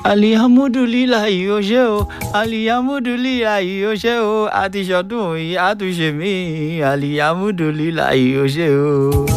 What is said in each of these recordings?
alihamudulilayi o ṣe o alihamudulilayi o ṣe o àti ṣọdún yìí àtúnṣe mi alihamudulilayi o ṣe o.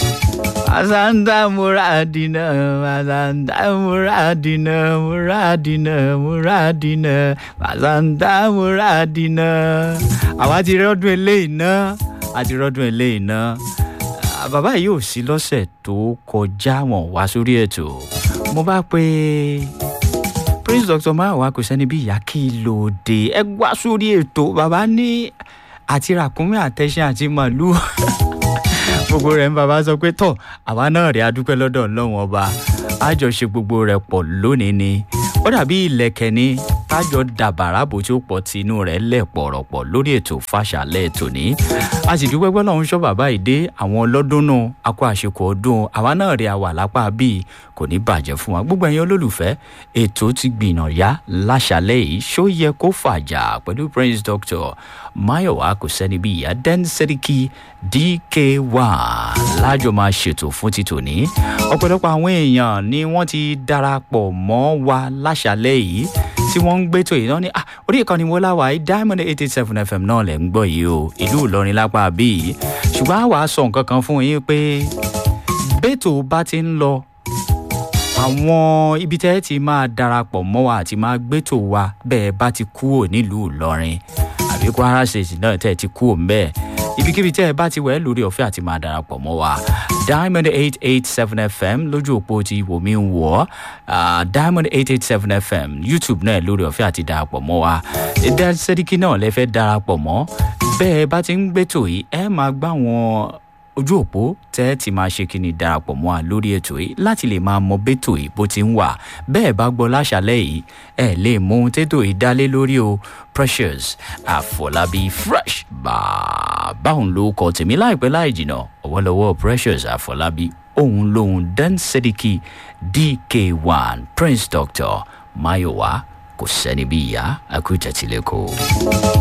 Masanda muradina, masanda muradina, muradina, muradina, masanda muradina. Àwa ti rọ́dún eléyìí náà, a ti rọ́dún eléyìí náà. Ah, Bàbá yìí ò sí lọ́sẹ̀ tó kọjá wọn wá sórí ètò. Mo bá pe Prince Dr. Mayowa kò sẹ́ni bí ìyá kí ló dé. Ẹ wá sórí ètò. Bàbá ní àti ràkúnmí àtẹ̀sìn àti màlúù gbogbo rẹ̀ ń bàbá sọ pé tọ̀ àwa náà rí adúpẹ́ lọ́dọ̀ ọlọ́run ọba àjọṣe gbogbo rẹ̀ pọ̀ lónìí ni ó dàbí ìlẹ̀kẹ̀ ni tájọ dàbàrà bó tí ó pọ̀ tí inú rẹ̀ lẹ̀ pọ̀rọ̀pọ̀ lórí ètò fàṣàlẹ̀ tòní a sì dúpẹ́ gbọ́dọ̀ ń sọ bàbá yìí dé àwọn ọlọ́dún náà a kó àṣekọ̀ ọdún àwa náà rí àwà lápá bíi kò ní bàjẹ́ fún wa gbogbo ẹ̀yin olólùfẹ́ ètò ti gbìnà yá láṣàlẹ̀ yìí ṣó yẹ kó fàjà pẹ̀lú prince doctor mayowa kò sẹ́ni bí ìyá den seriki dk1 lájọ máa ṣètò fún ti tòní ọ̀pọ̀lọpọ̀ àwọn èèyàn ni wọ́n ti darapọ̀ mọ́ wa láṣàlẹ̀ yìí tí wọ́n ń gbẹ́tò yìí náà ní ah, orí ìkànnì wo láwa yìí diamond eight eight seven fm náà lẹ̀ ń gbọ́ yìí o ìlú ìlọrin lápá bíi ṣùgbọ́n àwa sọ nǹkan kan fún yín pé bẹ́tò bá ti ń lọ àwọn ibi tẹ́ ti máa darapọ̀ mọ́ wa àti máa gbẹ́tò wa bẹ́ẹ̀ bá ti kúrò nílùú ìlọrin àbí kwara state náà tẹ́ ti kúrò mbẹ́ ibikíbi tẹ́ ẹ bá ti wẹ̀ lórí ọ̀fẹ́ àti máa darapọ̀ mọ́ wa diamond eight eight seven fm lójú òpó ti wò mí ń wọ̀ ọ́ diamond eight eight seven fm youtube náà lórí ọ̀fẹ́ àti darapọ̀ mọ́ wa ẹ̀dá sẹ́díkì náà lẹ fẹ́ darapọ̀ mọ́ bẹ́ẹ̀ bá ti ń gbẹ́tò yìí ẹ máa gbá wọn ojú òpó tẹ́ ẹ ti máa ṣe kí ni darapọ̀ mọ́ a lórí ètò yìí láti lè máa mọ bẹ́tò yìí bó ti ń wà bẹ́ẹ̀ bá gbọ́ láṣálẹ̀ yìí ẹ lè mọ ohun tẹ́tò yìí dálé lórí o precious àfọlábí fresh bàbá òun ló kọ tèmi láìpẹ́ láì jìnà ọ̀wọ́lọ́wọ́ precious àfọlábí òun lòun dan sediki dk1 prince doctor mayowa kò sẹ́ni bí ìyá akútẹ̀tìlẹ́kọ̀ọ́.